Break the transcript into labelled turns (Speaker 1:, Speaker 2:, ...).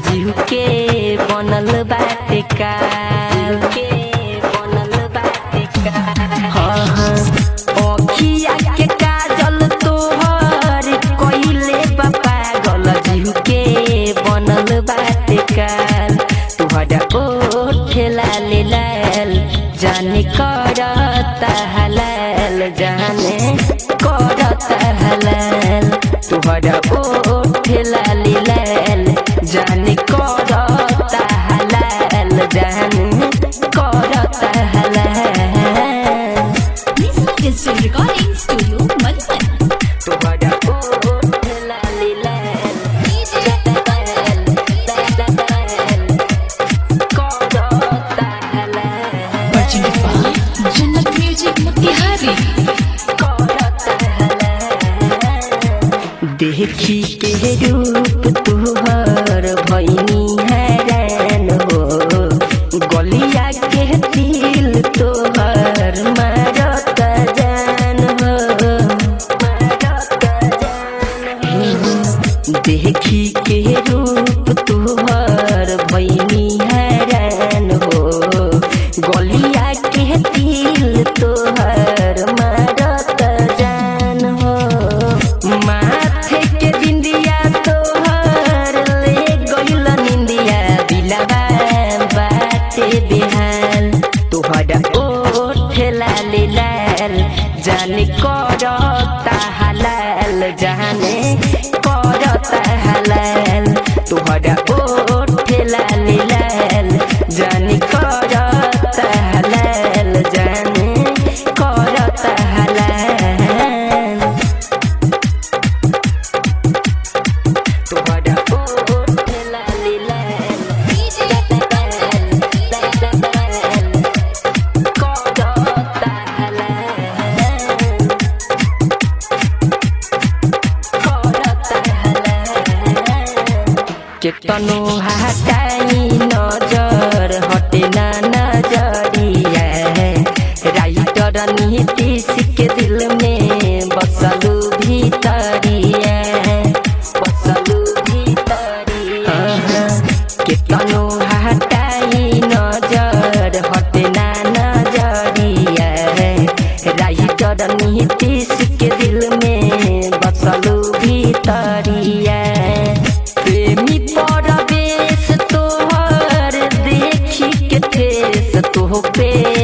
Speaker 1: जीव के बनल बाटे काल के बनल बाटे काल हाँ हाँ अखिया के काजल तोहर कइले बा पागल जीव के बनल बाटे काल तुहरा ओठ लाल लाल जाने करता हलाल जाने करता हलाल तुहरा ओठ लाल लाल जाने करता हलाल जाने करता हलाल
Speaker 2: Lisa Digital Recording Studio, Madhuban.
Speaker 1: तुहरा ओठ लाल लाल करता हलाल
Speaker 2: Presented by Jannat Music Motihari.
Speaker 1: देखी के रूप तुहर भैनी हैरान हो गलिया के दिल तोहर मारत जान हो मारत जान हो देखी के रूप तुहर भैनी हैरान हो गलिया के दिल तोहर मारत जान हो माथे के बिंदिया तोहर ले गइल निंदिया दिलवा बाटे बिहान तोहरा ओठ लाल लाल जाने करता हलाल जाने करता हलाल तोहरा ओठ लाल लाल जाने करता हलाल जाने करता हलाल तुहरा ओठ लाल लाल करता हलाल करता हलाल केतनो हटाई नजर हटे ना नजरिया राइटर नीतीश के दिल में बसलू भीतरिया बसलू भीतरिया केतनो हटाई नजर हटे ना नजरिया राइटर नीतीश के दिल में बसलू भीतरिया प्रेमी परवेश तोहर देखी के ठेस तोह पे